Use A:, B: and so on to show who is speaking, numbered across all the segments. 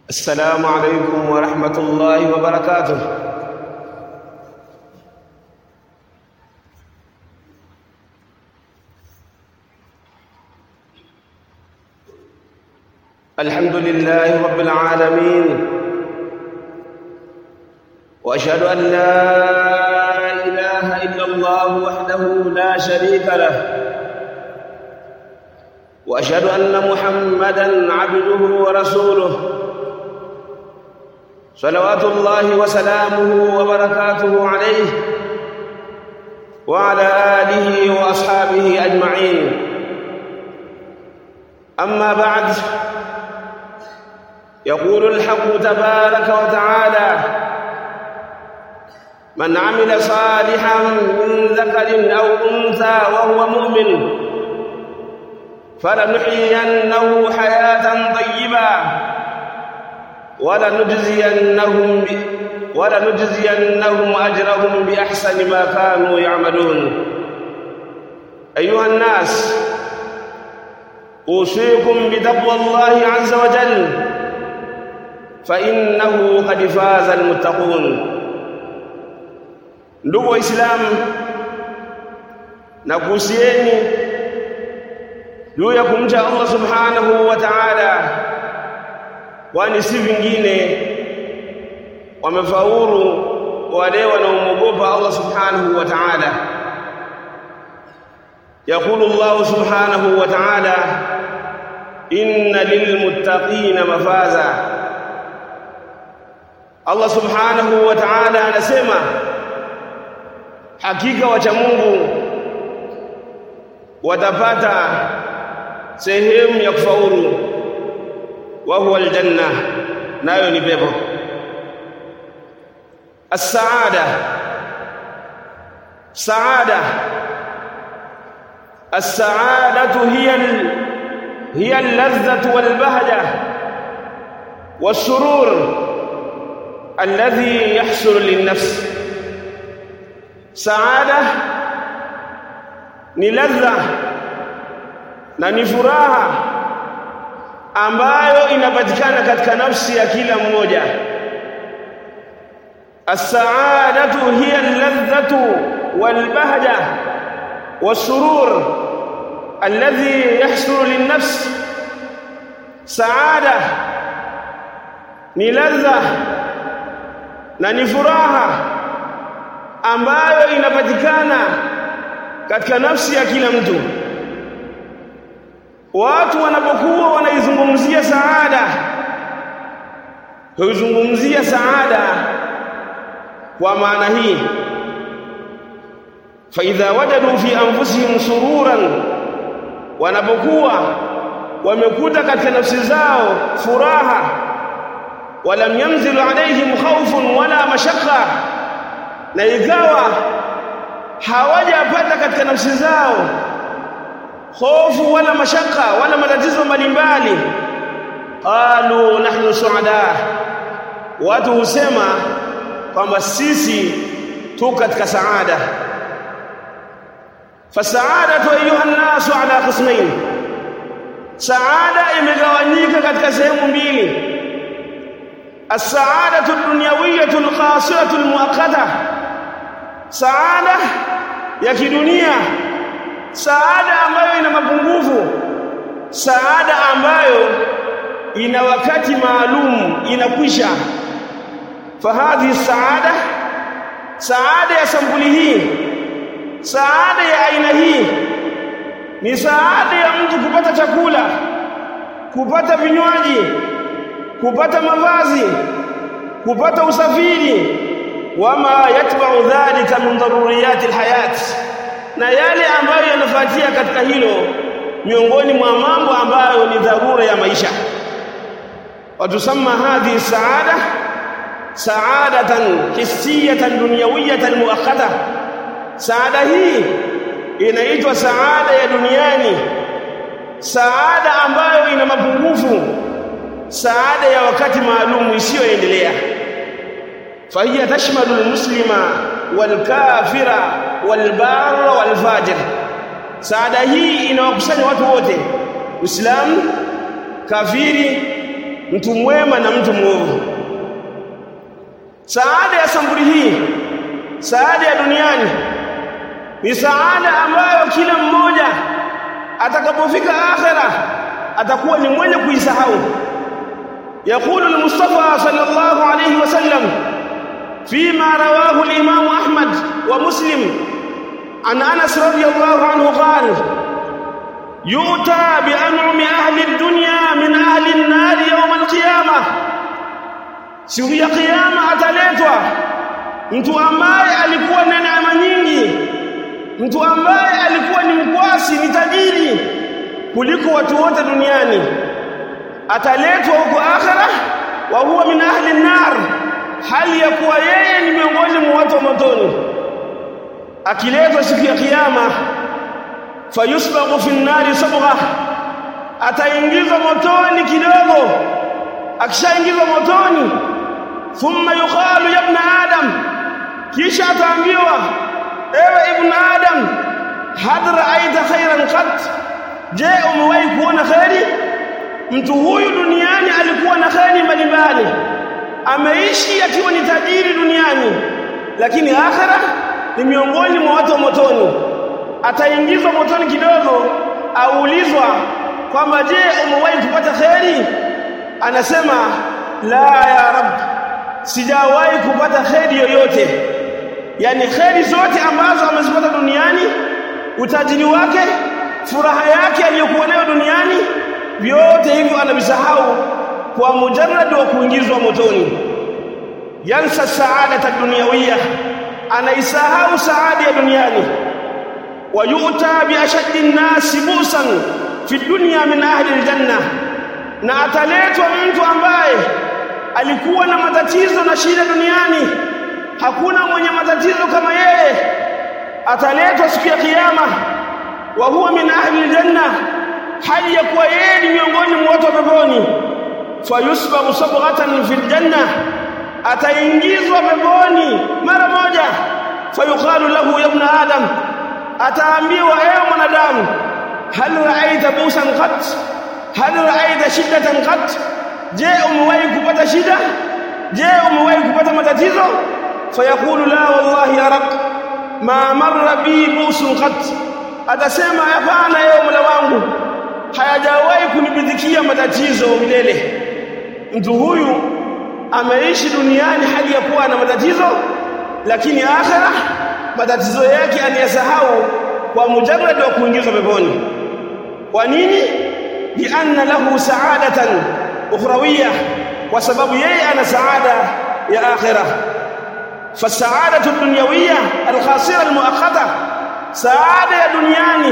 A: السلام عليكم ورحمة الله وبركاته الحمد لله رب العالمين وأشهد أن لا إله إلا الله وحده لا شريك له وأشهد أن محمدًا عبده ورسوله صلوات الله وسلامه وبركاته عليه وعلى آله وأصحابه أجمعين أما بعد يقول الحق تبارك وتعالى من عمل صالحا من ذكر أو أنثى وهو مؤمن فلنحيينه حياة طيبة ولنجزينهم ولنجزينهم أجرهم بأحسن ما كانوا يعملون أيها الناس أوصيكم بتقوى الله عز وجل فإنه قد فاز المتقون ndugu waislamu na kuhusieni juu ya kumcha Allah subhanahu wa ta'ala kwani si vingine wamefaulu wale wanaomwogopa Allah subhanahu wa ta'ala يقول الله سبحانه وتعالى إن للمتقين مفازا الله سبحانه وتعالى anasema hakika wacha Mungu watapata sehemu ya kufaulu wa huwa aljanna nayo ni pepo as-saada saada as-saadatu hiya hiya al-ladhatu wal-bahja was-surur alladhi yahsul lin-nafs saada ni ladha na ni furaha ambayo inapatikana katika nafsi ya kila mmoja as-sa'adatu hiya al-ladhatu wal-bahja was-surur alladhi yahsulu lin-nafs saada ni ladha na ni furaha ambayo inapatikana katika nafsi ya kila mtu watu wanapokuwa wanaizungumzia saada huizungumzia saada kwa maana hii fa idha wajadu fi anfusihim sururan wanapokuwa wamekuta katika nafsi zao furaha walam yanzilu alaihim khawfun wala mashaqqa na ikawa hawajapata katika nafsi zao hofu wala mashaka wala matatizo mbalimbali qalu nahnu suada watu husema kwamba sisi tu katika saada fasaadatu ayuha nnasu ala qismain saada imegawanyika katika sehemu mbili as-sa'adatu ad-dunyawiyatu al-qasiratu al-muaqqata saada ya kidunia saada ambayo ina mapungufu saada ambayo ina wakati maalum inakwisha fahadhi saada saada ya sampuli hii saada ya aina hii ni saada ya mtu kupata chakula kupata vinywaji kupata mavazi kupata usafiri wama yatba'u dhalika min daruriyati alhayat na yale ambayo yanafuatia katika hilo miongoni mwa mambo ambayo ni dharura ya maisha watusamma hadhi saada saadatan hissiyatan dunyawiyatan muakhadha saada hii inaitwa saada ya duniani saada ambayo ina mapungufu saada ya wakati maalum isiyoendelea fahiya tashmalu almuslima walkafira walbarra walfajir saada hii inawakusanya watu wote Uislamu kafiri mtu mwema na mtu mwovu saada ya sambuli hii saada ya duniani ni saada ambayo kila mmoja atakapofika akhera atakuwa ni mwenye kuisahau يقول المصطفى صلى الله عليه وسلم فيما رواه الإمام أحمد ومسلم عن أنس رضي الله عنه قال يؤتى بأنعم أهل الدنيا من أهل النار يوم القيامة siku ya kiyama ataletwa mtu ambaye alikuwa na neema nyingi mtu ambaye alikuwa ni mkwasi ni tajiri kuliko watu wote duniani ataletwa huko akhera wa huwa min ahli nar hali ya kuwa yeye ni miongoni mwa watu wa motoni akiletwa siku ya kiyama fayusbaghu fi nnari sabgha ataingizwa motoni kidogo akishaingizwa motoni thumma yuqalu ya ibn adam kisha ataambiwa ewe ibn adam hal ra'aita khairan qat je umewahi kuona khairi mtu huyu duniani alikuwa na khairi mbalimbali ameishi akiwa ni tajiri duniani lakini akhera ni miongoni mwa watu wa motoni ataingizwa motoni kidogo aulizwa kwamba je umewahi kupata khairi anasema la ya rab sijawahi kupata khairi yoyote yani khairi zote ambazo amezipata duniani utajiri wake furaha yake aliyokuwa nayo duniani vyote hivyo anavisahau kwa mujarrad wa kuingizwa motoni yansa saadata dunyawiyya anaisahau saada ya duniani wayuta biashaddi nnasi busan fi dunya min ahli aljanna na ataletwa mtu ambaye alikuwa na matatizo na shida duniani hakuna mwenye matatizo kama yeye ataletwa siku ya kiyama wa huwa min ahli aljanna hali ya kuwa yeye ni miongoni mwa watu wa peponi fayusbahu sabghatan fil janna ataingizwa peponi mara moja fayuqalu lahu ya ibn adam ataambiwa ewe mwanadamu hal ra'aita busan qat hal ra'aita shiddatan qat je umewahi kupata shida je umewahi kupata matatizo fayaqulu la wallahi ya rab ma marra bi busun qat atasema hapana ewe mola wangu hayajawahi kunibidhikia matatizo milele mtu huyu ameishi duniani hali ya kuwa na matatizo lakini akhera matatizo yake aliyasahau kwa mujarrad wa kuingizwa peponi kwa nini lianna lahu sa'adatan ukhrawiyya kwa sababu yeye ana saada ya akhira fasaadatu dunyawiyya alkhasira almuakhata saada ya duniani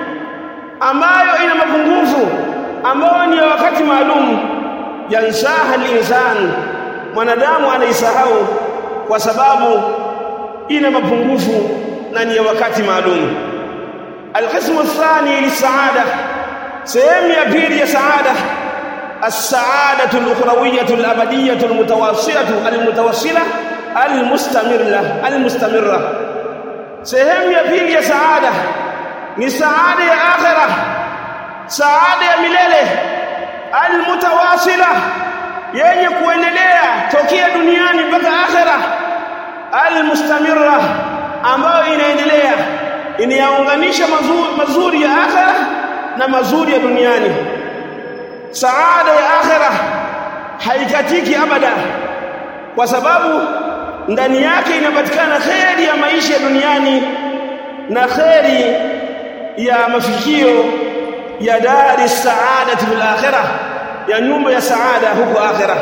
A: ambayo ina mapungufu ambayo ni ya wakati maalum yansaha al-insan mwanadamu anaisahau kwa sababu ina mapungufu na ni ya wakati maalum alqismu athani lisaada sehemu ya pili ya saada السعادة الأخروية الأبدية المتواصلة المتواصلة المستمرة المستمرة سهم ya pili ya saada ni saada ya akhirah saada ya milele almutawasila yenye kuendelea tokea duniani mpaka akhirah almustamirra ambayo inaendelea inayaunganisha mazuri, mazuri ya akhirah na mazuri ya duniani saada ya akhirah haikatiki abada kwa sababu ndani yake inapatikana kheri ya maisha ya duniani na kheri ya mafikio ya dari saadati fil akhirah ya nyumba ya saada huko akhirah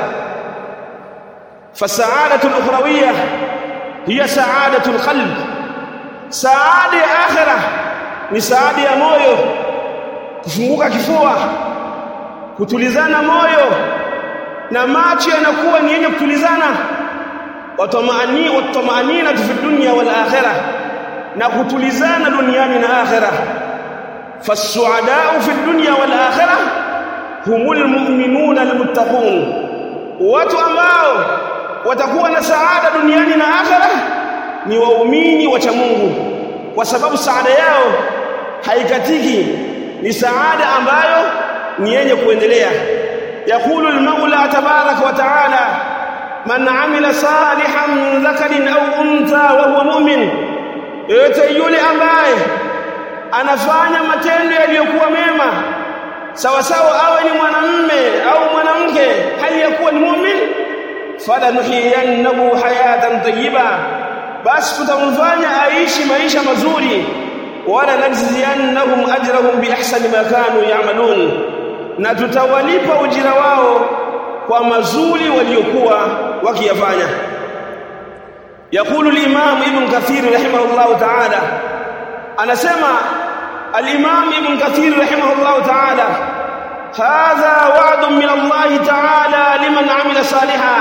A: fasaadatu al-ukhrawiyya hiya saadatu al-qalb saada ya akhirah ni saada ya moyo kufunguka kifua kutulizana moyo na macho yanakuwa ni yenye kutulizana watamani watamanina fi dunya wal akhirah na kutulizana duniani na akhirah fasuadau fi dunya wal akhirah humul mu'minuna almuttaqun watu ambao watakuwa na saada duniani na akhirah ni waumini wacha Mungu kwa sababu saada yao haikatiki ni saada ambayo ni yenye kuendelea يقول المولى تبارك وتعالى من عمل صالحا من ذكر أو أنثى وهو مؤمن yote yule ambaye anafanya matendo yaliyokuwa mema sawa sawa awe ni mwanamume au mwanamke hali ya kuwa ni muumini falanuhiyannahu hayatan tayyiba basi tutamfanya aishi maisha mazuri wala najziyannahum ajrahum biahsani ma kanu ya'malun na tutawalipa ujira wao kwa mazuri waliokuwa wakiyafanya يقول الإمام ابن كثير رحمه الله تعالى أنا سمع الإمام ابن كثير رحمه الله تعالى هذا وعد من الله تعالى لمن عمل صالحا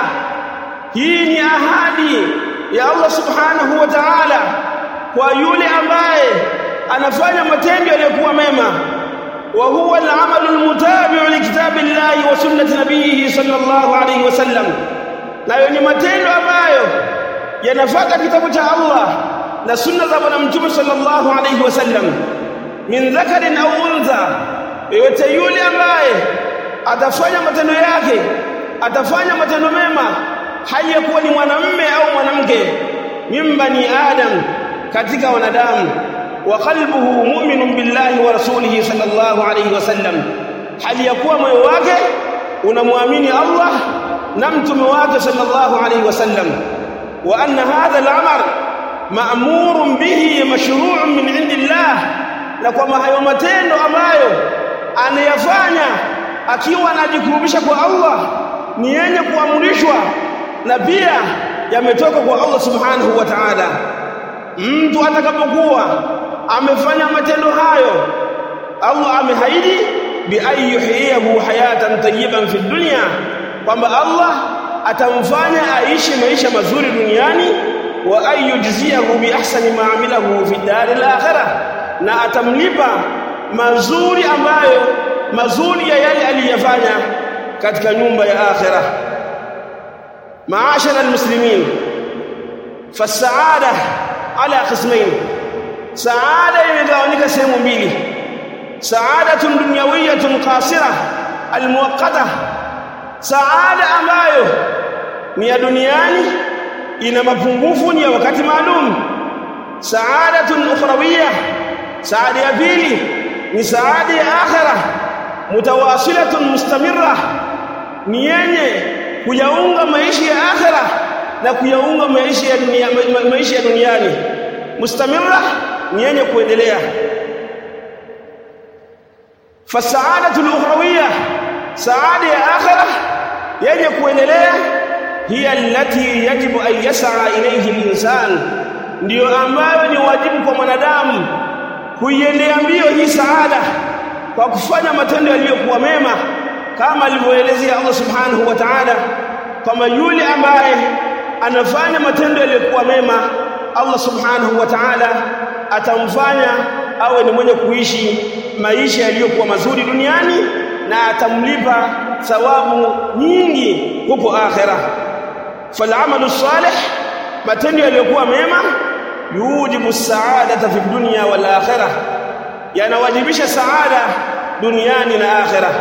A: هي أهادي يا الله سبحانه وتعالى ويولي أمباye anafanya matendo yaliyokuwa mema wa huwa al-amal al-mutabi' li kitabillahi wa sunnati nabiyhi sallallahu alayhi wasallam nayo ni matendo ambayo yanafuata kitabu cha Allah na sunna za bwana mtume sallallahu alayhi wasallam min dhakarin au untha yote yule ambaye atafanya matendo yake atafanya matendo mema hali ya kuwa ni mwanamume au mwanamke mimbani adam katika wanadamu wa qalbuhu mu'minun billahi wa rasulihi sallallahu alayhi wasallam hali ya kuwa moyo wake unamwamini Allah na mtume wake sallallahu alayhi wasallam wa anna hadha al-amr ma'murun bihi mashru'un min 'indillah na kwamba hayo matendo ambayo anayafanya akiwa anajikurubisha kwa Allah ni yenye kuamrishwa na pia yametoka kwa Allah subhanahu wa ta'ala mtu atakapokuwa amefanya matendo hayo Allah amehaidi bi ayyuhiyahu hayatan tayyiban fi dunya kwamba Allah atamfanya aishi maisha mazuri duniani wa ayyujziyahu bi ahsani ma amilahu fi daril akhirah na atamlipa mazuri ambayo mazuri ya yale aliyofanya katika nyumba ya akhirah maashara almuslimin fasaada ala qismain saada imegawanyika sehemu mbili saadatun dunyawiyatun qasira almuwaqqata saada ambayo ni ya duniani ina mapungufu ni ya wakati maalum saadatun ukhrawiyah saada ya pili ni saada ya akhirah mutawasilatun mustamirra ni yenye kuyaunga maisha ya akhirah na kuyaunga maisha ya dunia maisha ya duniani mustamirra ni yenye kuendelea fasaadatu al-ukhrawiyya saada ya akhirah yenye kuendelea hiya allati yajibu an yas'a ilayhi al-insan ndio ambayo ni wajibu kwa mwanadamu kuiendea mbio hii saada kwa kufanya matendo yaliyokuwa mema kama alivyoelezea Allah subhanahu wa ta'ala kama yule ambaye anafanya matendo yaliyokuwa mema Allah subhanahu wa ta'ala atamfanya awe ni mwenye kuishi maisha yaliyokuwa mazuri duniani na atamlipa thawabu nyingi huko akhera falamalu salih matendo yaliyokuwa mema yujibu saadata fi dunya wal akhirah yanawajibisha saada duniani na akhirah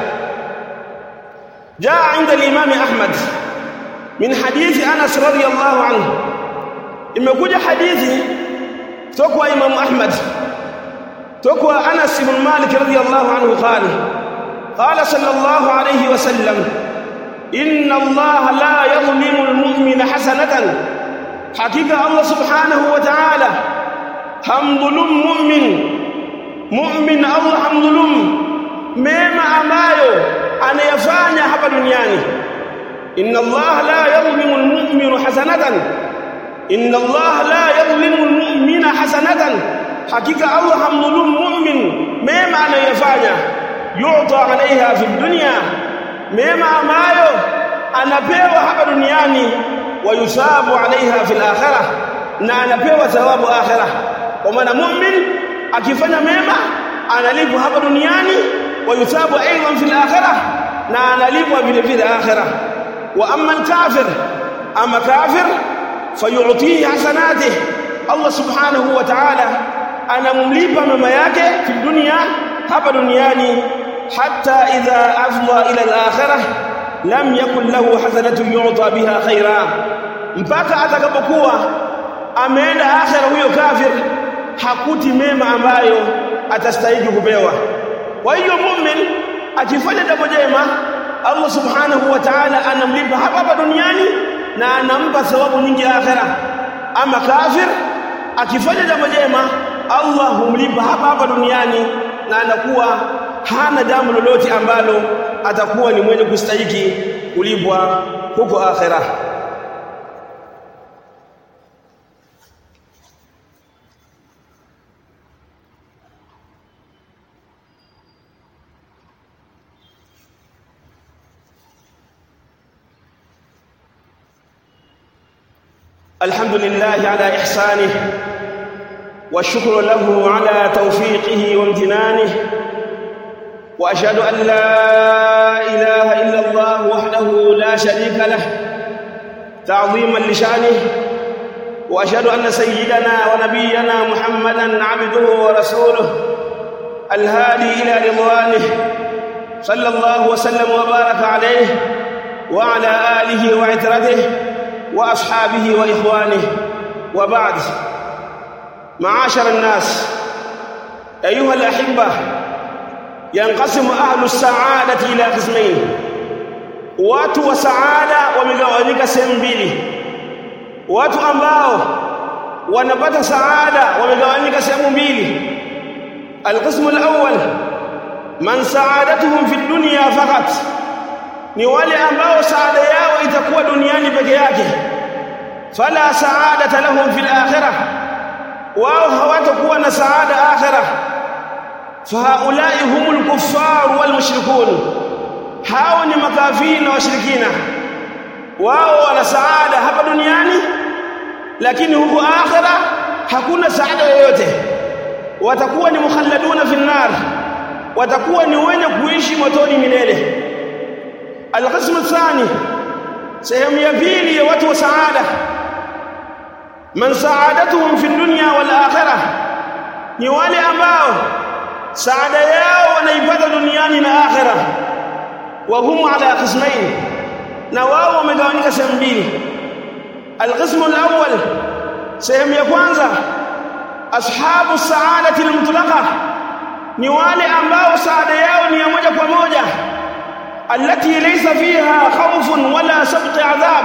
A: jaa inda al-imam ahmad min hadithi anas radiyallahu anhu imekuja hadithi kutoka imam ahmad kutoka anas ibn malik radiyallahu anhu qala qala sallallahu alayhi wasallam inna allaha la yadhlimu al-mu'mina hasanatan hakika Allah subhanahu wa ta'ala hamdhulum mu'min mu'min Allah hamdhulum mema ambayo anayafanya hapa duniani inna Allah la yadhlimu al-mu'mina hasanatan inna Allah la yadhlimu al-mu'mina hasanatan hakika Allah hamdhulum mu'min mema anayofanya yu'ta 'alayha fi dunya mema ambayo anapewa hapa duniani wayusabu alaiha fil akhirah na anapewa thawabu akhirah kwa maana mu'min akifanya mema analipwa hapa duniani wayusabu aidan fil akhirah na analipwa vile vile akhirah wa amma al-kafir ama kafir fayu'tihi hasanatihi Allah subhanahu wa ta'ala anamlipa mema yake fi dunya hapa duniani hatta idha afdha ila al-akhirah lam yakun lahu hasanatu yu'ta biha khaira mpaka atakapokuwa ameenda akhira huyo kafir hakuti mema ambayo atastahili kupewa kwa hiyo mu'min akifanya jambo jema Allah subhanahu wa ta'ala anamlipa hapa hapa duniani na anampa thawabu nyingi akhira ama kafir akifanya jambo jema Allah humlipa hapa hapa duniani na anakuwa hana jambo lolote ambalo atakuwa ni mwenye kustahiki kulipwa huko akhira الحمد لله على إحسانه والشكر له على توفيقه وامتنانه وأشهد أن لا إله إلا الله وحده لا شريك له تعظيما لشأنه وأشهد أن سيدنا ونبينا محمدا عبده ورسوله الهادي إلى رضوانه صلى الله وسلم وبارك عليه وعلى آله وعترته واصحابه واخوانه وبعد معاشر الناس ايها الاحبه ينقسم اهل السعاده الى قسمين watu wa saada wamegawanyika sehemu mbili watu ambao wanapata saada wamegawanyika sehemu mbili alqismu alawwal man saadatuhum fi dunya faqat ni wale ambao saada yao itakuwa duniani peke yake fala saadata lahum fil akhirah wao hawatakuwa na saada akhirah fahaulai humul kuffar wal mushrikun hao ni makafiri na washirikina wao wana saada hapa duniani lakini huko akhirah hakuna saada yoyote watakuwa ni mukhalladuna fi nar watakuwa ni wenye kuishi motoni milele القسم الثاني sehemu ya pili ya watu wa saada man saadatuhum fi dunya wal akhirah ni wale ambao saada yao wanaipata duniani na akhirah wa hum ala qismain na wao wamegawanyika sehemu mbili alqismu alawwal sehemu ya kwanza ashabu saadati almutlaqa ni wale ambao saada yao ni ya moja kwa moja التي ليس فيها خوف ولا سبق عذاب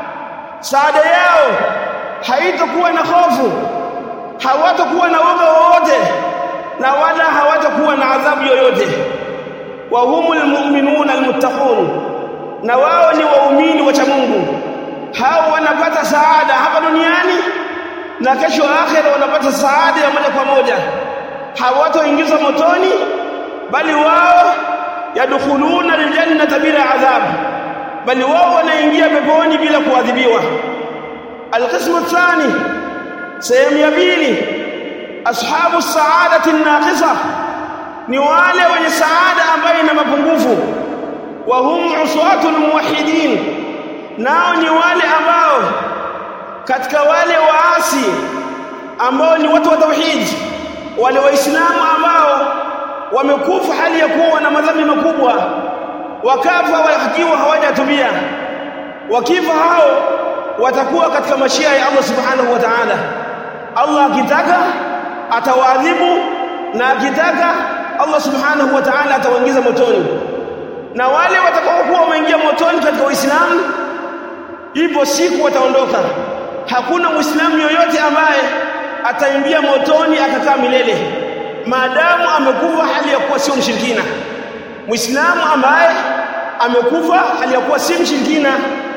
A: saada yao haitakuwa na hofu hawatakuwa na woga wowote na wala hawatakuwa na adhabu yoyote wa humul mu'minuna almuttaqun na wao ni waumini wa Mungu hao wanapata saada hapa duniani na kesho akhera wanapata saada ya moja kwa moja hawatoingizwa motoni bali wao yadkhuluna aljannata bila adhab bali wao wanaingia peponi bila kuadhibiwa alqismu athani sehemu ya pili ashabu saadati naqisa ni wale wenye saada ambayo ina mapungufu wa hum uswatul muwahhidin nao ni wale ambao katika wale waasi ambao ni watu wa tauhid wale waislamu ambao wamekufa hali ya kuwa na madhambi makubwa wakafa wakiwa hawajatubia wakifa hao watakuwa katika mashia ya Allah subhanahu wa ta'ala Allah akitaka atawaadhibu na akitaka Allah subhanahu wa ta'ala atawaingiza motoni na wale watakaokuwa wameingia motoni katika Uislamu ipo siku wataondoka hakuna muislamu yoyote ambaye ataingia motoni akakaa milele maadamu amekufa hali ya kuwa sio mshirikina muislamu ambaye amekufa hali ya kuwa si mshirikina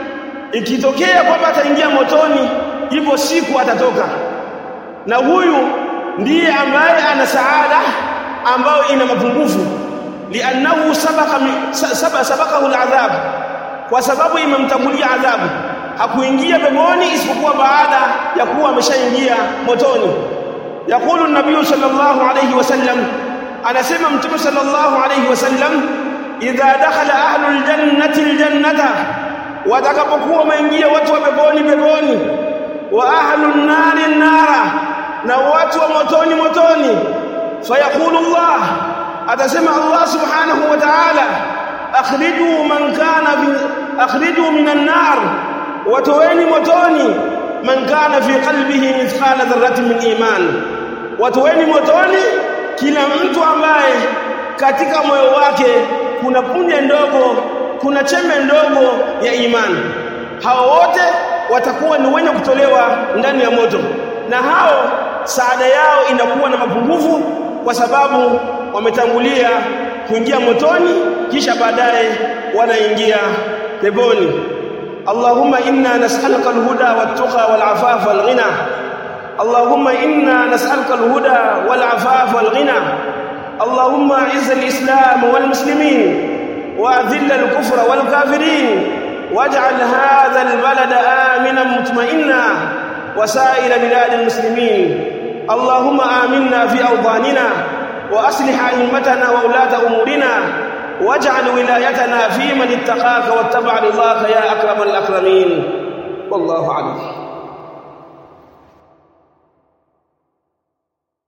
A: ikitokea kwamba ataingia motoni ipo siku atatoka na huyu ndiye ambaye ana saada ambayo ina mapungufu liannahu sabaka saba sabakahu aladhab kwa sababu imemtangulia adhabu hakuingia peponi isipokuwa baada ya kuwa ameshaingia motoni yakulu nabii sallallahu alayhi wasallam anasema mtume sallallahu alayhi wasallam idha dakhala ahlul jannati aljannata watakapokuwa wameingia watu wa peponi peponi wa ahlun nari nara na watu wa motoni motoni fayaqulu Allah atasema Allah subhanahu wa ta'ala akhriju man kana fi akhriju minan nar watoweni motoni man kana fi qalbihi mithqala dharratin min iman watoweni motoni kila mtu ambaye katika moyo wake kuna punje ndogo kuna chembe ndogo ya imani hao wote watakuwa ni wenye kutolewa ndani ya moto na hao saada yao inakuwa na mapungufu kwa sababu wametangulia kuingia motoni kisha baadaye wanaingia peponi Allahumma inna nas'aluka al-huda wat-tuqa wal-afafa wal-ghina Allahumma inna nas'aluka al-huda wal-afafa wal-ghina Allahumma a'izz al-islam wal-muslimin وأذل الكفر والكافرين واجعل هذا البلد آمنا مطمئنا وسائر بلاد المسلمين اللهم آمنا في أوطاننا وأصلح أئمتنا وولاة أمورنا واجعل ولايتنا في من اتقاك واتبع رضاك يا أكرم الأكرمين والله أعلم